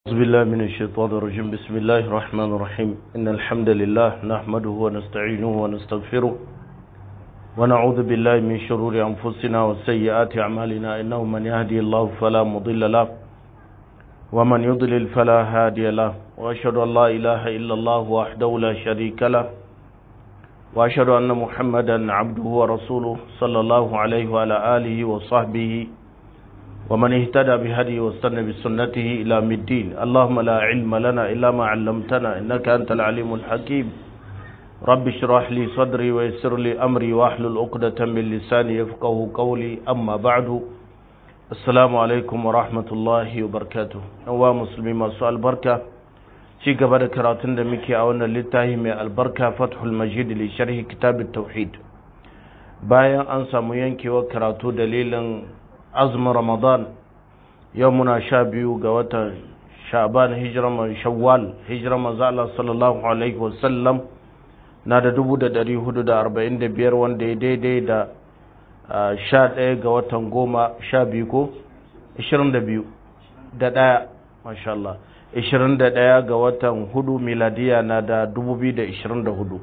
أعوذ بالله من الشيطان الرجيم بسم الله الرحمن الرحيم إن الحمد لله نحمده ونستعينه ونستغفره ونعوذ بالله من شرور أنفسنا وسيئات أعمالنا إنه من يهدي الله فلا مضل له ومن يضلل فلا هادي له وأشهد أن لا إله إلا الله وحده لا شريك له وأشهد أن محمدا عبده ورسوله صلى الله عليه وعلى آله وصحبه ومن اهتدى بهدي واستنى بسنته إلى الدين اللهم لا علم لنا إلا ما علمتنا إنك أنت العليم الحكيم رب اشرح لي صدري ويسر لي أمري واحلل عقدة من لساني يفقه قولي أما بعد السلام عليكم ورحمة الله وبركاته أنواع مسلمين مسوء البركة ci gaba da karatun da muke a wannan littafi mai albarka fathul majid li sharhi kitab tauhid bayan an samu yankewar karatu dalilin azumin ramadan yau muna sha biyu ga watan sha'ban hijirar shawwal hijirar manzo Allah sallallahu alaihi wasallam na da dubu da dari hudu da arba'in da biyar wanda ya daidai da sha ɗaya ga watan goma sha biyu ko ishirin da biyu da ɗaya masha Allah ishirin da ɗaya ga watan hudu miladiya na da dubu biyu da ishirin da hudu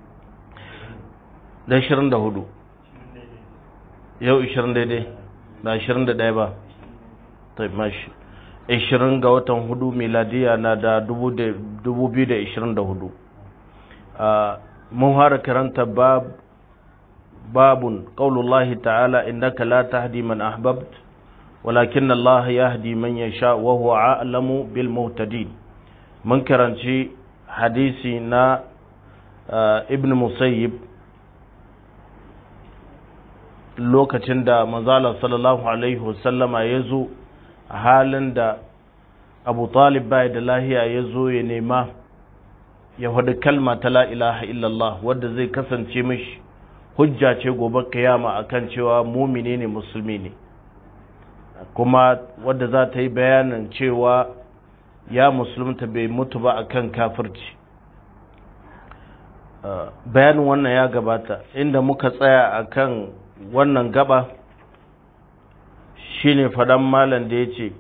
da ishirin da hudu yau ishirin daidai na ashirin da ɗaya ba ta mashi ashirin ga watan hudu miladiya na da dubu biyu da ashirin da hudu mun fara karanta babun ƙaulullahi ta'ala innaka la tahdi man ahbabt walakin Allah yahdi man yasha wa huwa a'lamu bil muhtadin mun karanci hadisi na ibn musayyib lokacin da manzala sallallahu alaihi wasallama ya zo a halin da abu talib bai da lahiya ya zo ya nema ya faɗi kalma ta la ilaha illallah wadda zai kasance mishi hujja ce gobe kiyama akan cewa mumine ne musulmi ne kuma wadda za ta yi bayanin cewa ya musulunta bai mutu ba akan kafirci bayanin wannan ya gabata inda muka tsaya akan wannan gaba shine faɗan malam da ya ce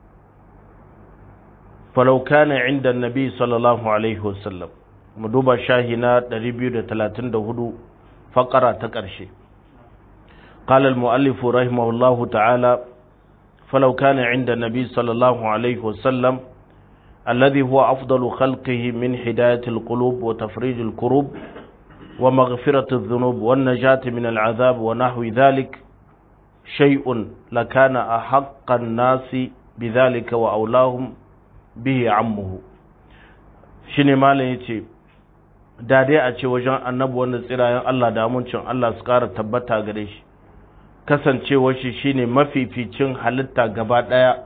falaukana inda nabi sallallahu alaihi wasallam mu duba shahi na 234 faƙara ta ƙarshe قال المؤلف رحمه الله تعالى فلو كان عند النبي صلى الله عليه وسلم الذي هو أفضل خلقه من هداية القلوب وتفريج الكروب ومغفرة الذنوب والنجاة من العذاب ونحو ذلك شيء لكان أحق الناس بذلك وأولاهم به عمه shine malam yace da dai a ce wajen annabi wanda tsirayen Allah da amincin Allah su kara tabbata gare shi kasancewar shi shine mafificin halitta gaba daya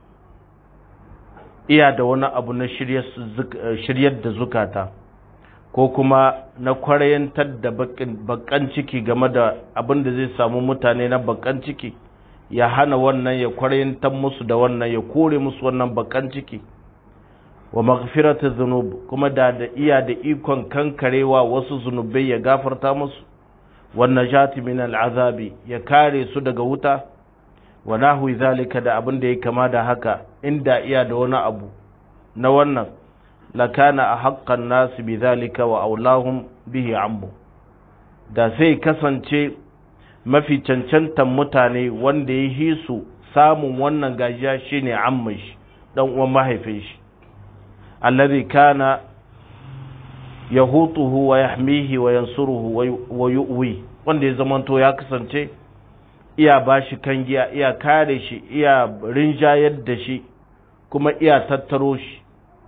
iya da wani abu na shiryar da zukata ko kuma na kwarayantar da bakan ciki game da abin da zai samu mutane na bakan ciki ya hana wannan ya kwarayantar musu da wannan ya kore musu wannan bakan ciki wa maghfiratu dhunub kuma da da iya da ikon kankarewa wasu zunubai ya gafarta musu wan najati min al'azabi ya kare su daga wuta wa nahwi zalika da abin da ya kama da haka inda iya da wani abu na wannan lakana a haƙƙan nasu bi zalika wa aulahum bihi ammu da sai kasance mafi cancantan mutane wanda ya yi su samun wannan gajiya shine ammun shi dan uwan mahaifin shi allazi kana yahutuhu wa yahmihi wa yansuruhu wa yu'wi wanda ya zamanto ya kasance iya bashi kangiya iya kare shi iya rinjayar da shi kuma iya tattaro shi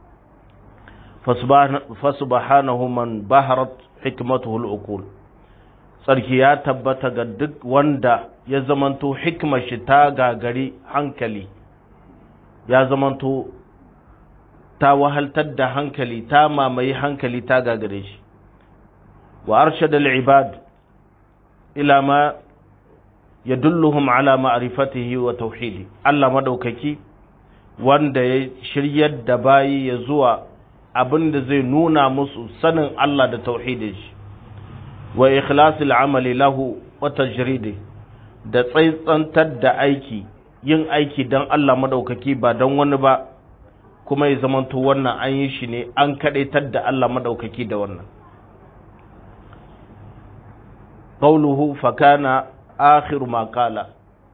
fasubhanahu man baharat hikmatuhu al-uqul sarki ya tabbata ga duk wanda ya zamanto hikmar shi ta gagari hankali ya zamanto ta wahaltar da hankali ta mamaye hankali ta gagare shi wa arshada al-ibad ila ma yadulluhum ala ma'rifatihi wa tauhidi Allah madaukaki wanda ya shiryar da bayi ya zuwa abin da zai nuna musu sanin Allah da tauhidin shi wa ikhlasil amali lahu wa tajridi da tsaitsantar da aiki yin aiki don Allah madaukaki ba don wani ba kuma ya zamanto wannan an yi shi ne an kaɗaitar da Allah maɗaukaki da wannan qawluhu fa kana akhiru ma qala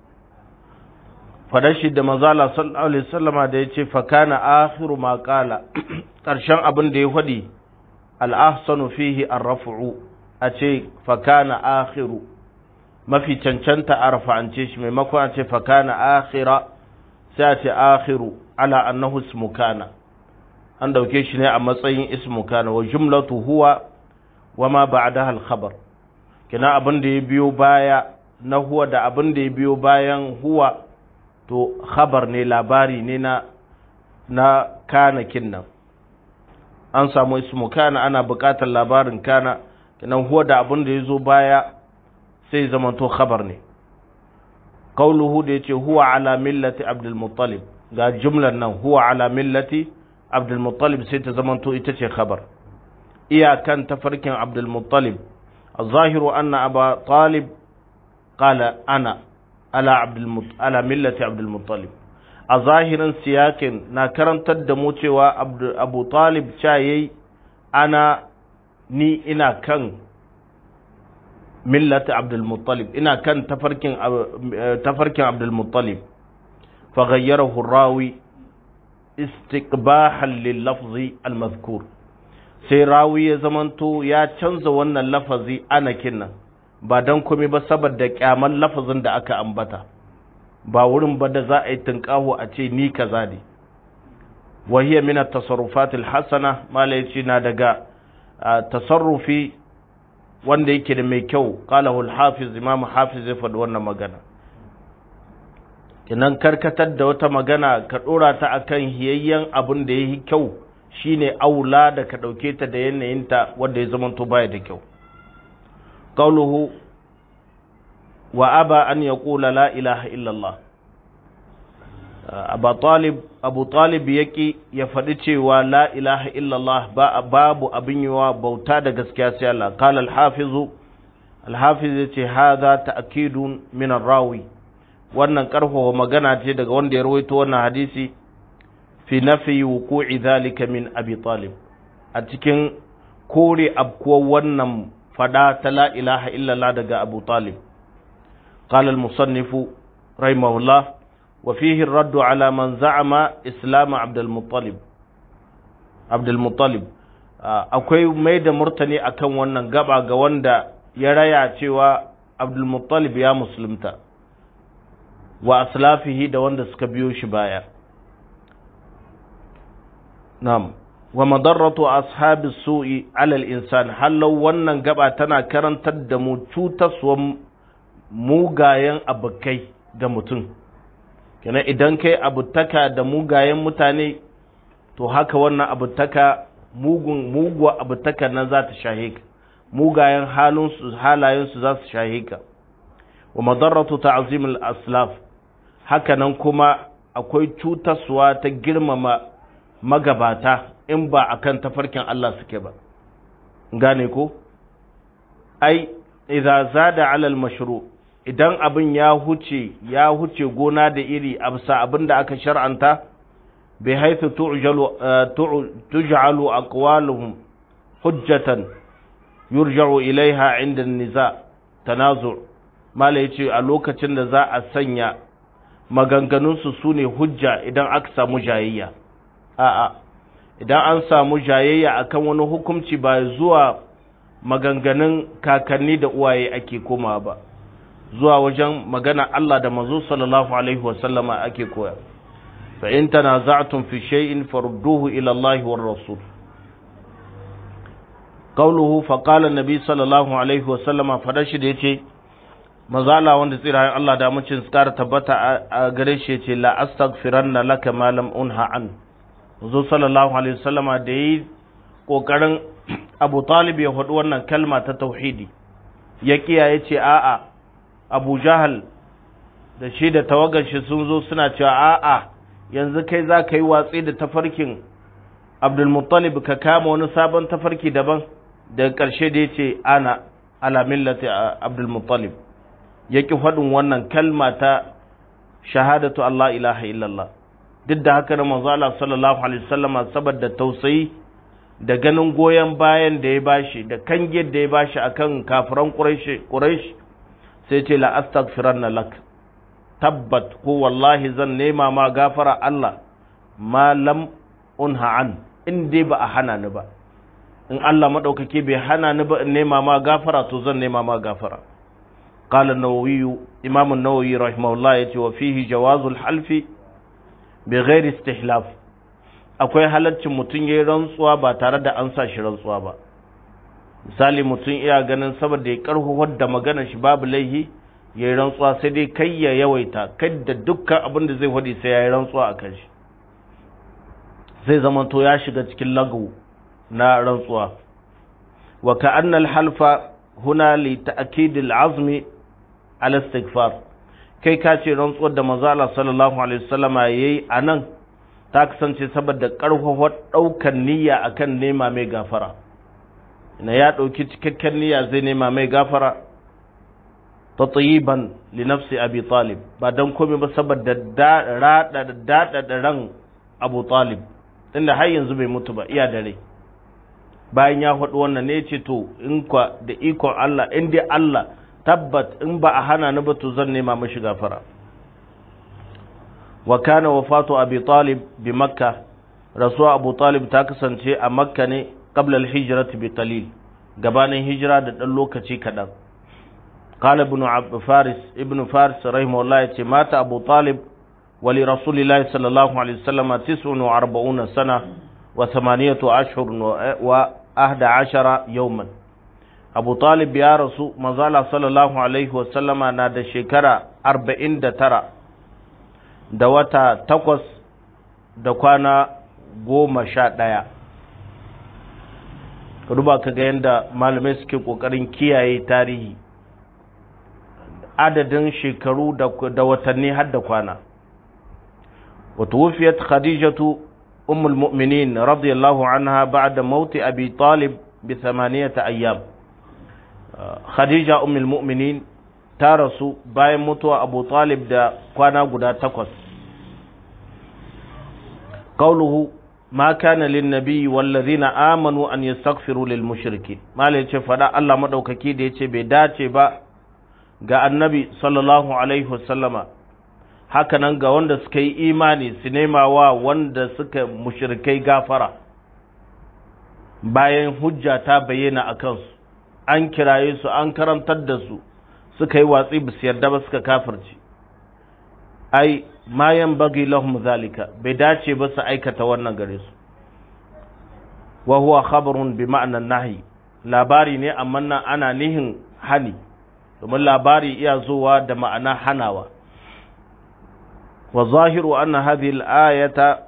fadashi da mazala sallallahu alaihi wasallama da yace fa kana akhiru ma qala karshen abin da ya fadi al ahsanu fihi ar-raf'u a ce fa kana akhiru mafi cancanta a rafa'ance shi maimakon a ce fa kana akhira sai a ce akhiru ala annahu ismu kana an dauke shi ne a matsayin ismu kana wa jumlatu huwa wa ma ba'daha al-khabar kina abin da ya biyo baya na huwa da abin da ya biyo bayan huwa to khabar ne labari ne na na kana kinnan an samu ismu kana ana buƙatar labarin kana kinan huwa da abin da ya zo baya sai zama to khabar ne qauluhu da yace huwa ala millati abdul muttalib ga jumlar nan huwa ala millati abdul muttalib sai ta zama to ita ce khabar iyakan tafarkin abdul muttalib الظاهر أن أبا طالب قال أنا على عبد المط... على ملة عبد المطلب الظاهر سياق ناكرن تدمو cewa Abu Talib cayi ana ni ina kan millata Abdul Muttalib ina kan tafarkin tafarkin Abdul Muttalib fa ghayyarahu rawi istiqbahan lil lafzi al madhkur sai rawi ya zamanto ya canza wannan lafazi anakin nan ba don kome ba saboda kyaman lafazin da aka ambata ba wurin ba da za a yi tunƙaho a ce ni kaza ne wahiyar mina tasarrufatil hasana mala ya ce na daga tasarrufi wanda yake da mai kyau qalahul hafiz imamu hafiz zai faɗi wannan magana kinan karkatar da wata magana ka ɗora ta akan hiyayyen abin da ya yi kyau shine aula da ka ɗauke ta da yanayinta wanda ya zamanto baya da kyau qauluhu wa aba an yaqula la ilaha illallah abu talib abu talib yaki ya faɗi cewa la ilaha illallah ba babu abin yiwa bauta da gaskiya sai Allah qala al-hafiz al-hafiz yace hadha ta'kidun min ar-rawi wannan karfafa magana ce daga wanda ya rawaito wannan hadisi fi nafi wuku'i zalika min abi talib a cikin kore abkuwar wannan fada ta la ilaha illallah daga abu talib qala al-musannif rahimahullah wa fihi ar-radd ala man za'ama islam abd al-muttalib abd al-muttalib akwai mai da murtani akan wannan gaba ga wanda ya raya cewa abd al-muttalib ya musulunta wa aslafihi da wanda suka biyo shi baya Na'am, wa madarratu ashabi su'i alal insan hallau wannan gaba tana karantar da mu cutaswan mugayen abokai ga mutum. Kenan idan kai abutaka da mugayen mutane, to haka wannan abutaka mugun muguwa abutaka nan za ta shahe ka, mugayen halinsu halayensu za su shahe ka. Wa madarratu ta'zimul aslaf haka nan kuma akwai cutaswa ta girmama magabata in ba a kan tafarkin Allah suke ba gane ko ai idza zada alal mashru idan abin ya huce ya huce gona da iri a bisa abin da aka shar'anta bai haifu tuj'alu aqwaluhum hujjatan yurja'u ilaiha inda niza tanazu mala yace a lokacin da za a sanya maganganunsu su ne hujja idan aka samu jayayya a'a idan an samu jayayya akan wani hukunci ba zuwa maganganun kakanni da uwaye ake koma ba zuwa wajen magana Allah da manzo sallallahu alaihi wasallama ake koya fa in tanaza'tum fi shay'in farudduhu ila Allah war rasul qawluhu fa qala an-nabi sallallahu alaihi wasallama fadashi da yace manzo Allah wanda tsirayen Allah da mucin tsara tabbata a gare shi yace la astaghfiranna laka ma lam unha an zo sallallahu alaihi wasallama da yi kokarin Abu Talib ya faɗi wannan kalma ta tauhidi ya kiyaye ce a'a Abu Jahal da shi da tawagar shi sun zo suna cewa a'a yanzu kai za ka yi watsi da tafarkin Abdul Muttalib ka kama wani sabon tafarki daban daga ƙarshe da ya ce ana ala millati Abdul Muttalib ya ki faɗin wannan kalma ta shahadatu Allah ilaha illallah duk da haka na manzo Allah sallallahu alaihi wasallama saboda tausayi da ganin goyon bayan da ya bashi da kangiyar da ya bashi akan kafiran Quraysh Quraysh sai ce la astaghfiranna lak tabbat ko wallahi zan nema ma gafara Allah ma lam unha an in dai ba a hana ni ba in Allah madaukake bai hana ni ba in nema ma gafara to zan nema ma gafara قال النووي إمام النووي رحمه الله يتي وفيه جواز الحلف بغير استحلاف akwai halaccin mutum ya yi rantsuwa ba tare da an sa shi rantsuwa ba misali mutum iya ganin saboda ya karhuwar da magana shi babu laihi ya yi rantsuwa sai dai kai ya yawaita kai da dukkan abin da zai faɗi sai ya yi rantsuwa a kan shi zai zama to ya shiga cikin lagu na rantsuwa wa ka'annal halfa huna li ta'kidil azmi al istighfar kai ka ce rantsuwar da manzo Allah sallallahu alaihi wasallama yayi anan ta kasance saboda karfafa daukar niyya akan nema mai gafara ina ya dauki cikakken niyya zai nema mai gafara tatayiban li nafsi abi talib ba dan komai ba saboda rada dada da ran abu talib tunda har yanzu bai mutu ba iya dare bayan ya faɗi wannan ne ce to in kwa da ikon Allah in dai Allah tabbat in ba a hana ni ba to zan nema mashi gafara wa kana wafatu abi talib bi makka rasuwa abu talib ta kasance a makka ne qabla al-hijrati bi qalil gabanin hijira da dan lokaci kadan قال ابن فارس ابن فارس رحمه الله يتي مات أبو طالب ولرسول الله صلى الله عليه وسلم تسع وأربعون سنة وثمانية أشهر وأحد عشر يوما أبو طالب يا رسول مزالة صلى الله عليه وسلم نادى شكرا أربعين دترى دوتا تقص دكوانا goma sha ɗaya ka duba ka ga yadda malamai suke ƙoƙarin kiyaye tarihi adadin shekaru da watanni har da kwana wata wufiyat khadijatu ummul mu'minin radiyallahu anha ba'da mauti abi talib bi thamaniyata ayyam khadija ummul mu'minin ta rasu bayan mutuwa abu talib da kwana guda takwas قوله ما كان للنبي والذين آمنوا أن يستغفروا للمشركين ما ليش فدا الله مدوكاكي da yace bai dace ba ga annabi sallallahu alaihi wasallama hakanan ga wanda suka yi imani su nema wa wanda suka mushrikai gafara bayan hujja ta bayyana a kansu an kiraye su an karantar da su suka yi watsi ba su yarda ba suka kafirci ai ma bagi lahum zalika bai dace ba su aikata wannan gare su wa huwa khabarun bi ma'anan nahi labari ne amma nan ana nihin hani domin labari iya zuwa da ma'ana hanawa wa zahiru anna hadhihi al-ayata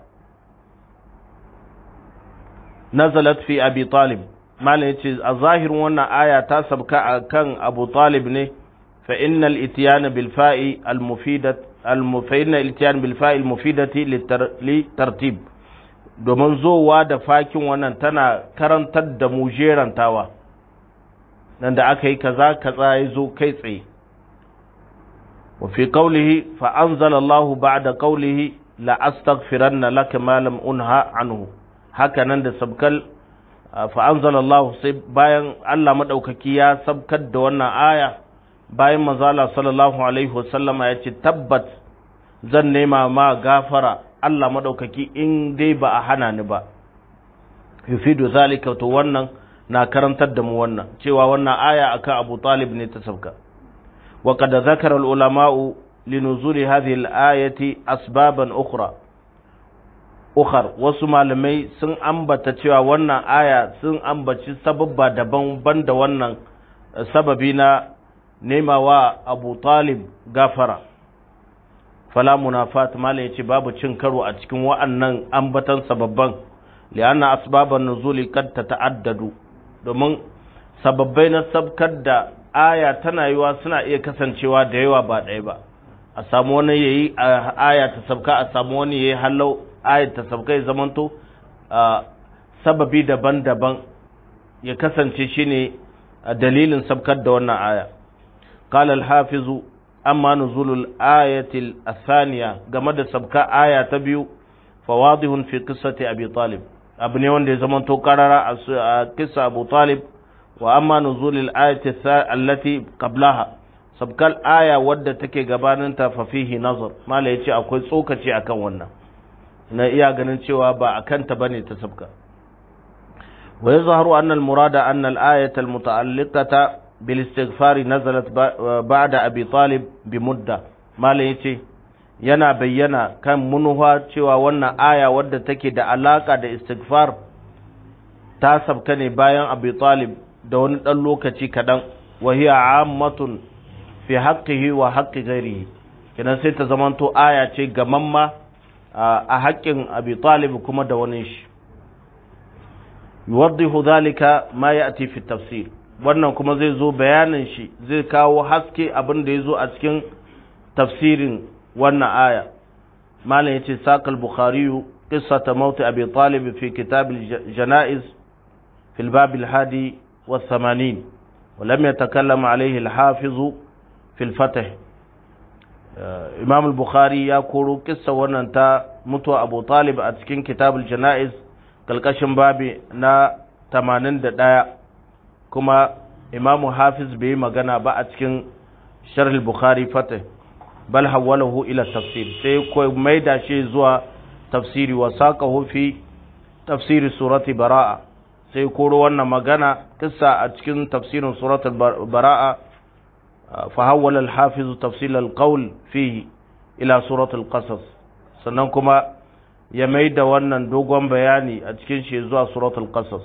nazalat fi abi talib malam yace a zahirin wannan aya ta sabka akan abu talib ne fa innal ityana bil fa'i al mufidat al mufayna ityan bil fa'i al mufidati li tartib domin zowa da fakin wannan tana karantar da mu jerantawa nan da aka yi kaza kaza ya zo kai tsaye wa fi qawlihi fa anzala Allah ba'da qawlihi la astaghfiranna laka ma lam unha anhu haka nan da sabkal fa anzala Allah sai bayan Allah madaukaki ya sabkar da wannan aya bayan manzo Allah sallallahu alaihi wasallama ya ce tabbat zan nema ma gafara Allah madaukaki in dai ba a hana ni ba yufidu zalika to wannan na karantar da mu wannan cewa wannan aya akan Abu Talib ne ta sabka wa qad zakara al ulama'u linuzuli hadhihi al ayati asbaban ukhra ukhar wasu malamai sun ambata cewa wannan aya sun ambaci sababba daban banda wannan sababi na nema wa Abu Talib gafara fala munafat malai yace babu cin karo a cikin wa'annan ambatan sababban li'anna asbaban nuzuli kad tata'addadu domin sababbai na sabkar da aya tana yiwa suna iya kasancewa da yawa ba ɗaya ba a samu wani yayi aya ta sabka a samu wani yayi hallau aya ta sabka ya zamanto sababi daban-daban ya kasance shine dalilin sabkar da wannan aya qala al-hafizu amma nuzulul ayatil athaniya game da sabka aya ta biyu fawadihun fi qissati abi talib abu ne wanda ya zamanto karara a kissa abu talib wa amma nuzulil ayati allati qablaha sabkal aya wadda take gabanin ta fa fihi nazar mala yace akwai tsokaci akan wannan na iya ganin cewa ba akan ta bane ta sabka wa yazharu anna al murada anna al ayata al muta'alliqata bil istighfar nazalat ba'da abi talib bi mudda mala yace yana bayyana kan munuwa cewa wannan aya wadda take da alaka da istighfar ta sabka ne bayan abi talib da wani ɗan lokaci kaɗan wa hiya ammatun fi haqqihi wa haqqi ghairihi kenan sai ta zamanto aya ce gamamma a haƙƙin abi talib kuma da wani shi yuwaddihu dhalika ma ya'ti fi tafsir wannan kuma zai zo bayanin shi zai kawo haske abin da ya zo a cikin tafsirin wannan aya malam yace saqal bukhari qissata maut abi talib fi kitab al-janaiz في الباب الحادي والثمانين ولم يتكلم عليه الحافظ في الفتح إمام البخاري يقول قصة وننتا متوى أبو طالب أتكين كتاب الجنائز كالكشن بابي نا تمانين دايا كما إمام حافظ به مغانا با أتكين شرح البخاري فتح بل حوله إلى التفسير سيكو ميدا شيء زوا تفسيري وساقه في تفسير سورة براءة sai koro wannan magana kissa a cikin tafsirin suratul bara'a fa hawwala al-hafiz tafsil al-qawl fihi ila suratul qasas sannan kuma ya maida wannan dogon bayani a cikin shi zuwa suratul qasas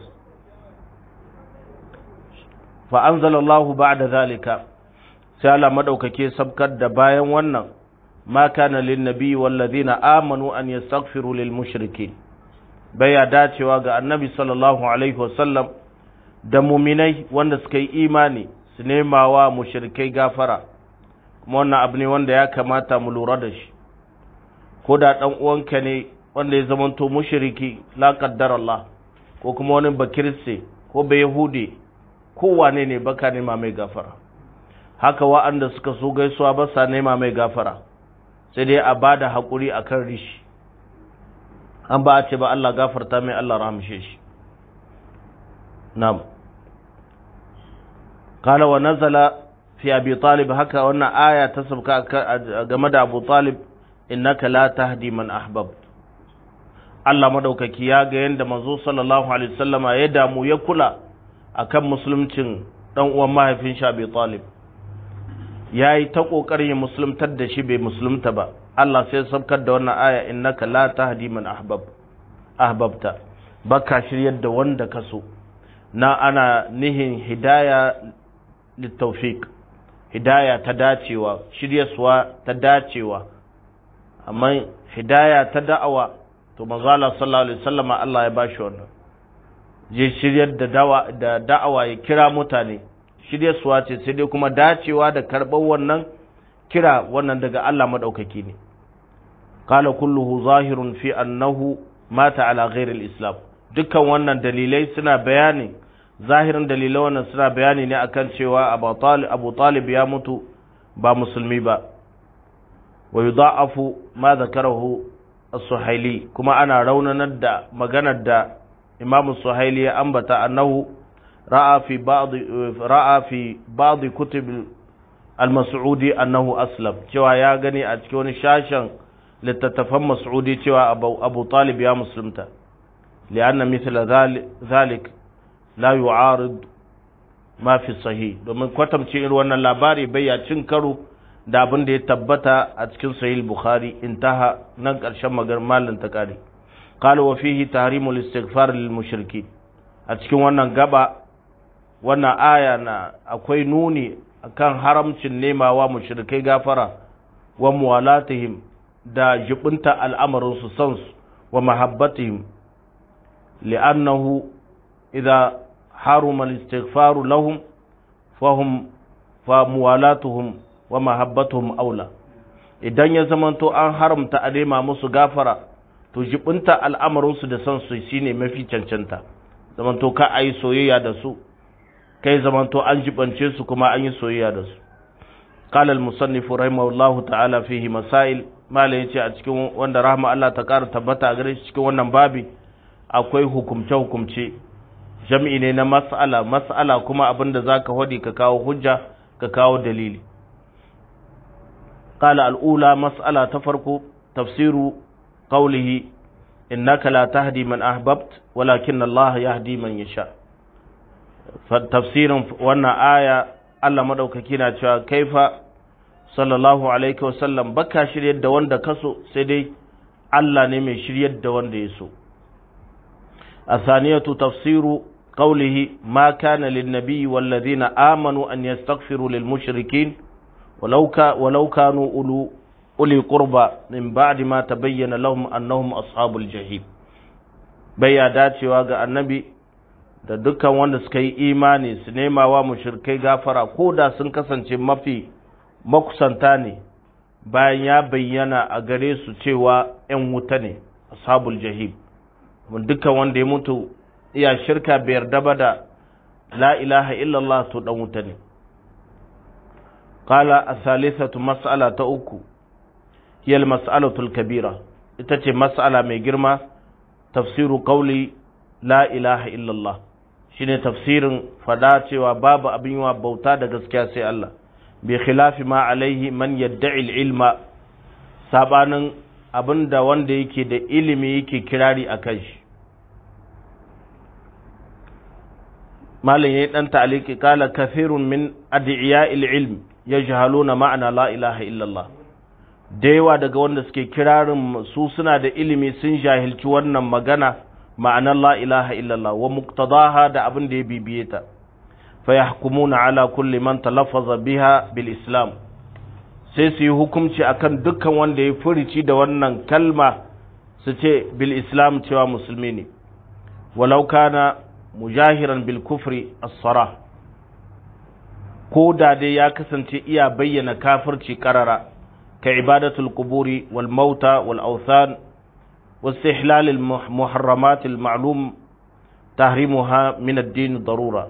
fa anzala Allahu ba'da zalika sai Allah madaukake sabkar da bayan wannan ma kana lin nabi wal ladina amanu an yastaghfiru lil mushrikeen baya dacewa ga annabi sallallahu alaihi wasallam da muminai wanda suka yi imani su nema wa mushrikai gafara kuma wannan abu ne wanda ya kamata mu lura da shi ko da dan uwanka ne wanda ya zamanto mushriki la qaddar Allah ko kuma wani bakirse ko bai yahudi ko wane ne baka nema mai gafara haka wa'anda suka so gaisuwa ba sa nema mai gafara sai dai a bada hakuri akan rishi an ba a ce ba Allah gafarta mai Allah rahamshe shi na'am qala wa nazala fi abi talib haka wannan aya ta sabka game da abu talib innaka la tahdi man ahbab Allah madaukaki ya ga yanda manzo sallallahu alaihi wasallama ya damu ya kula akan musuluncin dan uwan mahaifin shi abi talib yayi ta kokarin ya musuluntar da shi bai musulunta ba Allah sai sabkar da wannan aya innaka la tahdi man ahbab ahbabta baka shiryar da wanda ka so na ana nihin hidaya litawfiq hidaya ta dacewa shiryaswa ta dacewa amma hidaya ta da'awa to manzo Allah sallallahu alaihi wasallam Allah ya bashi wannan je shiryar da dawa da da'awa ya kira mutane shiryaswa ce sai dai kuma dacewa da karɓar wannan kira wannan daga Allah madaukaki ne qala kulluhu zahirun fi annahu mata ala ghairi al-islam dukkan wannan dalilai suna bayani zahirin dalilai wannan suna bayani ne akan cewa Abu Talib Abu Talib ya mutu ba musulmi ba wa yudha'afu ma zakarahu as-Suhaili kuma ana raunanar da maganar da Imam Suhaili ya ambata annahu ra'a fi ba'd ra'a fi ba'd kutub al-Mas'udi annahu aslam cewa ya gani a cikin wani shashin littattafan Mas'udi cewa Abu Talib ya musulunta li'anna mithla zalik la yu'arid ma fi sahih domin kwatamce irin wannan labari bai ya cin karo da abin da ya tabbata a cikin sahih bukhari intaha nan karshen magar malin ta kare qala wa fihi tahrimul istighfar lil mushriki a cikin wannan gaba wannan aya na akwai nuni akan haramcin nemawa mushrikai gafara wa muwalatihim da jibinta al'amarin su san su wa mahabbatihim li'annahu idza haruma al-istighfaru lahum fahum fa muwalatuhum wa mahabbatuhum aula idan ya zamanto an haramta a nema musu gafara to jibinta al'amarinsu da son su shine mafi cancanta zamanto ka ayi soyayya da su kai zamanto an jibance su kuma an yi soyayya da su قال المصنف رحمه الله تعالى فيه مسائل malai yace a cikin wanda rahma Allah ta ƙara tabbata a gare shi cikin wannan babi akwai hukumce hukumce jam'i ne na mas'ala mas'ala kuma abinda zaka hodi ka kawo hujja ka kawo dalili qala al-ula mas'ala ta farko tafsiru qawlihi innaka la tahdi man ahbabt walakin Allah yahdi man yasha tafsirin wannan aya Allah madaukaki na cewa kaifa sallallahu alaihi wasallam baka shiryar da wanda kaso sai dai Allah ne mai shiryar da wanda ya so الثانية تفسير قوله ما كان للنبي والذين آمنوا أن يستغفروا للمشركين ولو, كا ولو كانوا أولو أولي قربى من بعد ما تبين لهم أنهم أصحاب الجحيم بيا داتي واغا النبي da dukkan wanda suka yi imani su nema wa mushrikai gafara ko da sun kasance mafi makusanta ne bayan ya bayyana a gare su cewa ‘yan wuta ne ashabul jahim dukkan wanda ya mutu iya shirka bai yarda ba da la ilaha illallah to dan wuta ne qala as-salisatu mas'ala ta uku hiya al-mas'alatu al-kabira ita ce mas'ala mai girma tafsiru qawli la ilaha illallah shine tafsirin fada cewa babu abin yawa bauta da gaskiya sai Allah bi khilafi ma alaihi man yadda'i al-ilma sabanin abinda wanda yake da ilimi yake kirari a kan shi malam ya yi ɗan ta'aliki kala kafirun min adi'iya ilm ya jahaluna ma'ana la ilaha illallah da yawa daga wanda suke kirarin su suna da ilimi sun jahilci wannan magana ma'anar la ilaha illallah wa muqtadaha da abin da ya bibiye ta fa yahkumuna ala kulli man talaffaza biha bil islam sai su yi hukunci akan dukkan wanda ya furici da wannan kalma su ce bil islam cewa musulmi ne walau kana mujahiran bil kufri as-sara ko da dai ya kasance iya bayyana kafirci karara ka ibadatul quburi wal mauta wal awthan واستحلال المحرمات المعلوم تحريمها من الدين ضرورة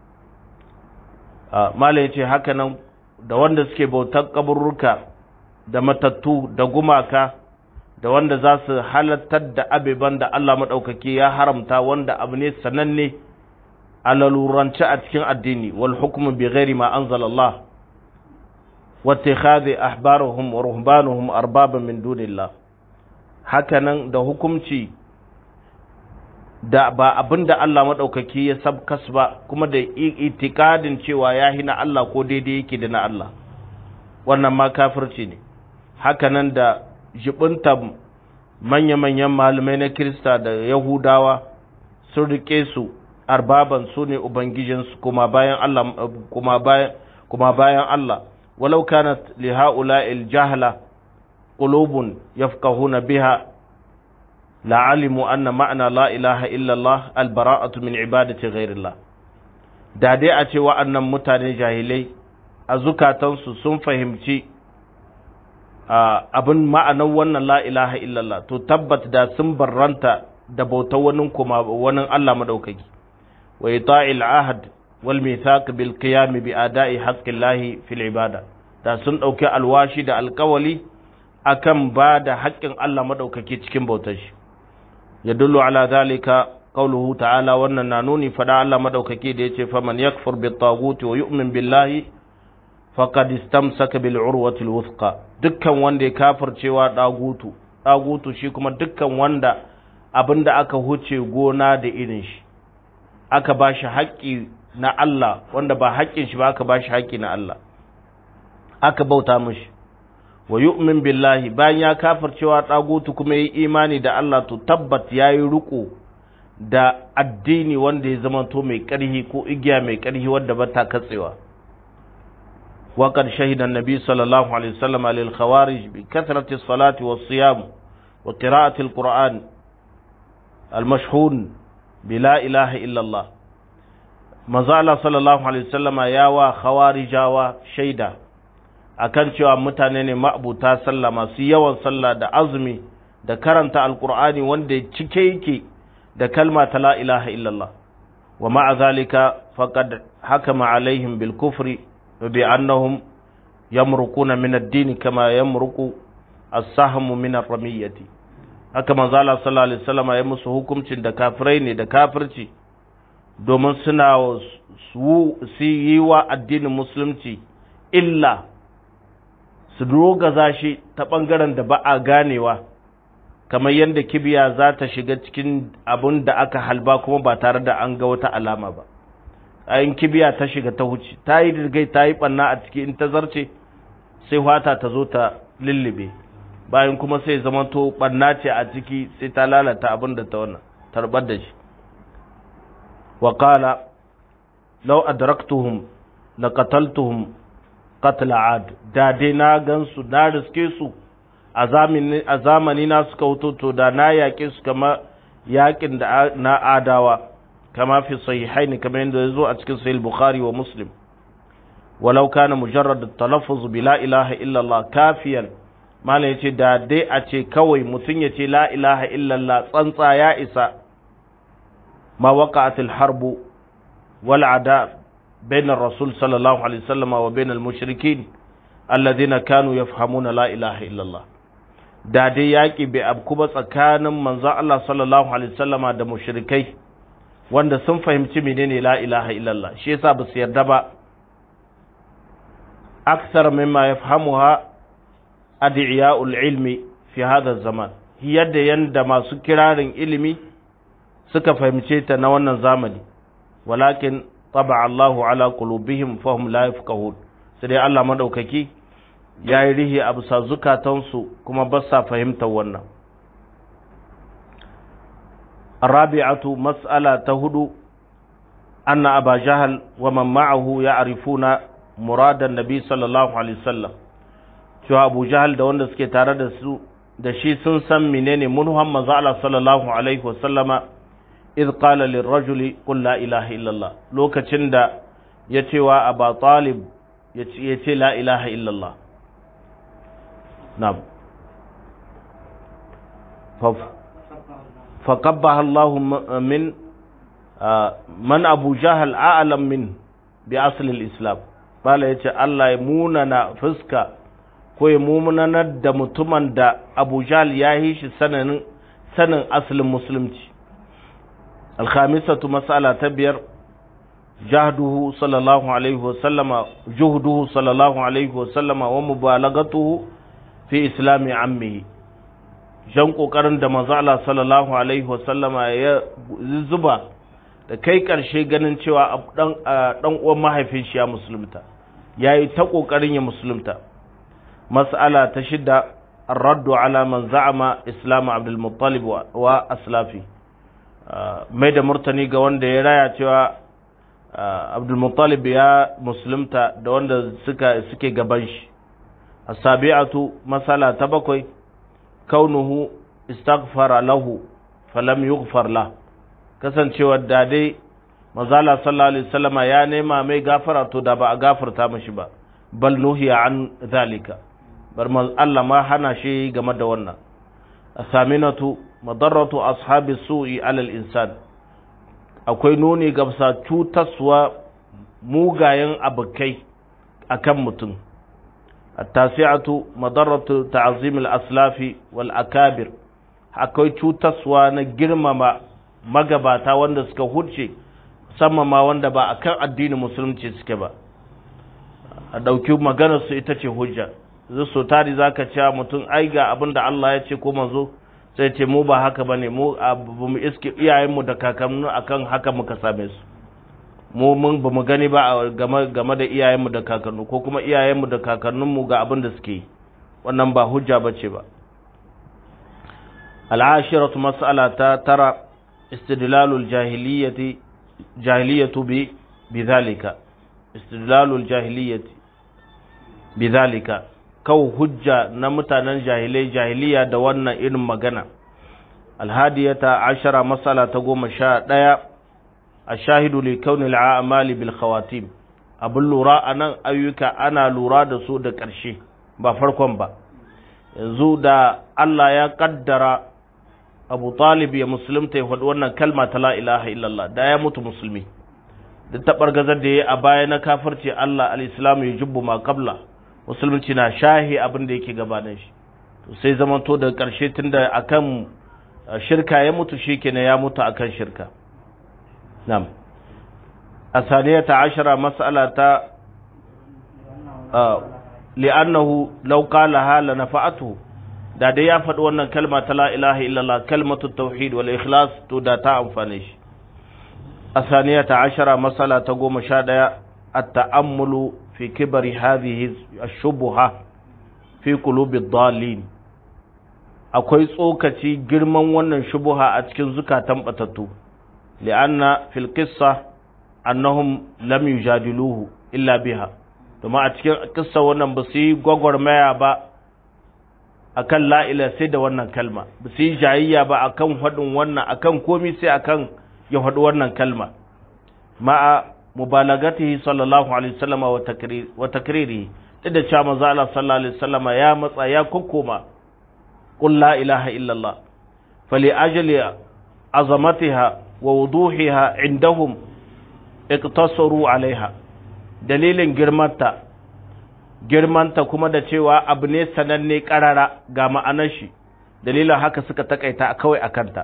ما yace haka nan da wanda suke bautar kaburruka da matattu da gumaka da wanda za su halattar da abeban da Allah maɗaukaki ya haramta wanda abu ne sananne a lalurance a cikin addini wal hukumu bi ghairi ma anzala Allah wa ittikhadhi ahbarahum wa ruhbanuhum arbaban min dunillah hakanan da hukumci da ba abin da Allah maɗaukaki ya sabkas ba kuma da itikadin cewa ya hina Allah ko daidai yake da na Allah wannan ma kafirci ne hakanan da jibinta manya-manyan malamai na Kirista da Yahudawa sun rike su arbaban su ne Ubangijinsu kuma bayan Allah kuma bayan kuma bayan Allah walau kanat li ha'ula'il jahla qulubun yafqahuna biha la'alimu anna ma'ana la ilaha illallah albara'atu min ibadati ghairillah da dai a ce wa'annan mutane jahilai a zukatansu sun fahimci abin ma'anar wannan la ilaha illallah to tabbat da sun barranta da bautar wani kuma wani Allah madaukaki wa ita'il ahad wal mithaq bil qiyam bi ada'i haqqillahi fil ibada da sun dauki alwashi da alkawali akan ba da haƙƙin Allah madaukaki cikin bautar shi yadullu ala zalika qawluhu ta'ala wannan na nuni fada Allah madaukaki da yace faman yakfur bit taguti wa yu'min billahi faqad istamsaka bil urwati al wuthqa dukkan wanda ya kafircewa dagutu dagutu shi kuma dukkan wanda abinda aka huce gona da irin shi aka bashi haƙƙi na Allah wanda ba haƙƙin shi ba aka bashi haƙƙi na Allah aka bauta mishi wa yu'min billahi bayan ya kafircewa dagutu kuma yi imani da Allah to tabbat yayi riko da addini wanda ya zama to mai ƙarhi ko igiya mai ƙarhi wanda ba ta katsewa wa qad shahida an-nabi sallallahu alaihi wasallam lil khawarij bi kathrati as-salati was-siyam wa qira'ati al-qur'an al-mashhun bi la ilaha illa Allah manzo Allah sallallahu alaihi wasallam ya wa khawarijawa shaida akan cewa mutane ne ma'abuta sallah masu yawan sallah da azumi da karanta alqur'ani wanda cike yake da kalma ta la ilaha illallah wa ma'a zalika faqad hakama alaihim bil kufri bi annahum yamruquna min ad-din kama yamruqu as-sahmu min ar-ramiyati haka manzo Allah sallallahu alaihi wasallam ya musu hukuncin da kafirai ne da kafirci domin suna su yi wa addinin musulunci illa su rogaza shi ta ɓangaren da ba a ganewa kamar yadda kibiya za ta shiga cikin abun da aka halba kuma ba tare da an ga wata alama ba ayin kibiya ta shiga ta huce ta yi dirgai ta yi ɓanna a ciki in ta zarce sai wata ta zo ta lullube bayan kuma sai zamanto ɓanna ce a ciki sai ta lalata abin da ta wannan tarbar da shi وقال لو أدركتهم لقتلتهم قتل عاد da dai na gansu na riske su a zamani na suka wuto da na yaƙe su kama yaƙin da na adawa kama fi sahihaini kamar yadda ya zo a cikin sahih bukhari wa muslim walau kana mujarrad talaffuz bi la ilaha illa allah kafiyan malam yace da dai a ce kawai mutum ya ce la ilaha illa allah tsantsa ya isa ما وقعت الحرب والعداء بين الرسول صلى الله عليه وسلم وبين المشركين الذين كانوا يفهمون لا إله إلا الله da dai yaƙi bai abku ba tsakanin manzon Allah sallallahu alaihi wasallama da mushrikai wanda sun fahimci menene la ilaha illallah shi yasa ba su yarda ba aksar mimma yafhamuha adiya'ul ilmi fi hadha zaman yadda yanda masu kirarin ilimi suka fahimce ta na wannan zamani walakin taba Allahu ala qulubihim fahum la yafqahun sai dai Allah madaukaki yayi rihi a bisa zukatansu kuma ba sa fahimtar wannan arabi'atu mas'ala ta hudu anna aba jahal wa man ma'ahu ya'rifuna muradan nabi sallallahu alaihi wasallam cewa abu jahal da wanda suke tare da su da shi sun san menene munhan manzo Allah sallallahu alaihi wasallama idh qala lirrajuli qul la ilaha illallah lokacin da ya cewa aba talib ya ce la ilaha illallah na'am فقبح الله من من أبو جهل أعلم من بأصل الإسلام قال يتي الله يموننا فسكا ko ya mumunanar da mutumin da Abu Jahl ya yi shi sanin sanin asalin musulunci alkhamisatu mas'ala ta biyar jahduhu sallallahu alaihi wa sallama juhduhu sallallahu alaihi wa sallama wa mubalagatuhu fi islami ammihi jan kokarin da manzo Allah sallallahu alaihi wa sallama ya zuba da kai karshe ganin cewa dan dan uwan mahaifin shi ya musulunta yayi ta kokarin ya musulunta mas'ala ta shida الرد على من زعم اسلام عبد المطلب واسلافه mai da murtani ga wanda ya raya cewa abdulmuttalib ya musulunta da wanda suka suke gaban shi asabi'atu masala ta bakwai kaunuhu istaghfara lahu falam yughfar la kasancewa da dai mazala sallallahu alaihi wasallama ya nema mai gafara to da ba a gafarta mashi ba bal nuhiya an zalika bar Allah ma hana shi game da wannan asaminatu madarratu ashabi su'i alal insan akwai nuni gamsa cutaswa mugayen abokai akan mutum التاسعة مضرة تعظيم الأسلاف والأكابر akwai cutaswa na girmama magabata wanda suka huce musamman ma wanda ba akan addinin musulunci suke ba a ɗauki maganarsu ita ce hujja zai so tari za ka cewa mutum ai ga abin da Allah ya ce ko manzo sai ce mu ba haka ba ne mu mu iske iyayenmu da kakannu akan haka muka same su mu mun ba mu gani ba game game da iyayenmu da kakannu ko kuma iyayenmu da kakannunmu ga abin da suke yi wannan ba hujja ba ce ba al'ashiratu mas'ala ta tara istidlalul jahiliyyati jahiliyatu bi bidhalika istidlalul jahiliyyati bidhalika kawo hujja na mutanen jahilai jahiliya da wannan irin magana alhadiyata ashara masala ta goma sha ɗaya a shahidu li kauni al'amali bil khawatim abin lura a nan ayyuka ana lura da su da ƙarshe ba farkon ba yanzu da Allah ya kaddara abu talib ya musulunta ya faɗi wannan kalma ta la ilaha illallah da ya mutu musulmi da taɓar gazar da ya a baya na kafirce Allah al-islamu ya jubbu ma qabla musulunci na shahi abin da yake gabanin shi sai zamanto da ƙarshe tunda akan shirka ya mutu shikenan ya mutu akan shirka na'am asaniyata ashara mas'alata li'annahu law qalaha la nafa'atuhu da dai ya faɗi wannan kalma ta la ilaha illallah kalmatu tauhid wal ikhlas to da ta amfane shi asaniyata ashara mas'ala ta goma sha ɗaya at-ta'ammulu fi kibari hadhihi ash-shubha fi qulubi ad-dallin akwai tsokaci girman wannan shubuha a cikin zukatan batattu li'anna fil qissa annahum lam yujadiluhu illa biha domin a cikin kissa wannan ba su yi gwagwarmaya ba akan la'ila sai da wannan kalma ba su yi jayayya ba akan faɗin wannan akan komi sai akan ya faɗi wannan kalma ma'a mubalagatihi sallallahu alaihi wasallam wa takriri duk da cewa manzo Allah sallallahu alaihi wasallam ya matsa ya kokkoma qul la ilaha illallah fali ajli azamatiha wa wuduhiha indahum iktasaru alaiha dalilin girmanta girmanta kuma da cewa abu ne sananne karara ga ma'anar shi dalilin haka suka takaita kawai akanta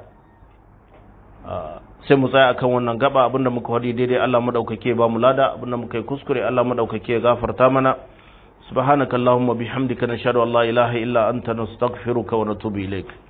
sai mu tsaya akan wannan gaba abinda muka wadi daidai Allah madaukake ba mu lada abinda muka yi kuskure Allah madaukake ya gafarta mana subhanakallahumma bihamdika nashhadu an la ilaha illa anta nastaghfiruka wa natubu ilaik